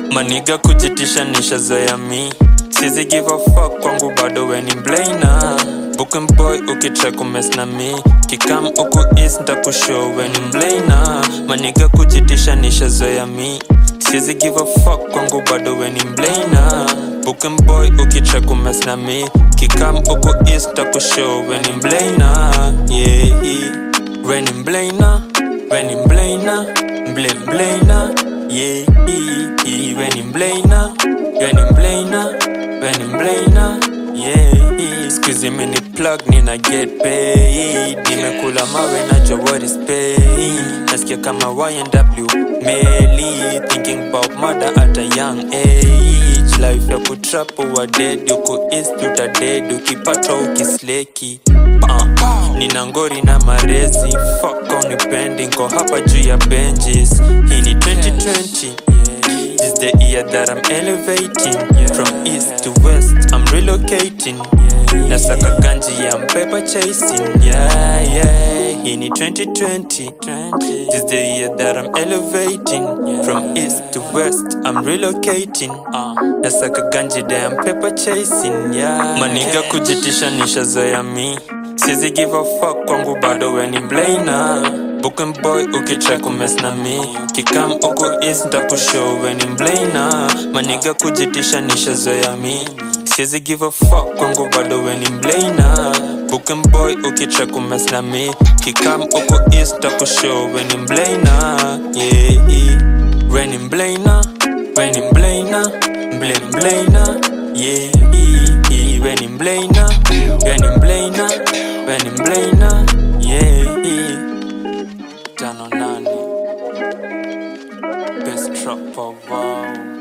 maniga kujitisha nishazoea mi sizi give a fuck kwangu bado weni mblana Booking boy ukitry kumes na mi kikam uku is ntakushow weni mblana maniga kujitisha nishazoea mi sizi give a fuck kwangu bado weni mblana Booking boy ukitry kumes na mi kikam uku is ntakushow weni mblana yeah weni mblana weni mblana mble mblana yeah weni mblana weni mblana weni mblana yeah Squeeze me ni plug nina get paid Nimekula mawe najua what is paid Nasikia kama YNW Meli Thinking about murder at a young age Life ya kutrapo wa dead Uko east uta dead Ukipata ukisleki uh, Nina ngori na marezi Fuck on pending Ko hapa juu ya benches Hii ni 2020 This the year that I'm elevating From east to west I'm relocating Nasaka ganji ya paper chasing Yeah, yeah Hii ni 2020 This the year that I'm elevating From east to west I'm relocating Nasaka ganji damn paper chasing Yeah Maniga kujitisha nishazoea mi Sizi give a fuck kwangu bado weni mblana Booking boy ukitry kumes na mi Kikam uku is ntakushow weni mblana Maniga kujitisha nishazoea mi Sizi give a fuck kwangu bado weni mblana Booking boy ukitry kumes na mi Kikam uku is ntakushow weni mblana Yeah, weni mblana Weni mblana Mble mblana Yeah, weni mblana Weni mblana Weni mblana Yeah, tano nane Best trap of wow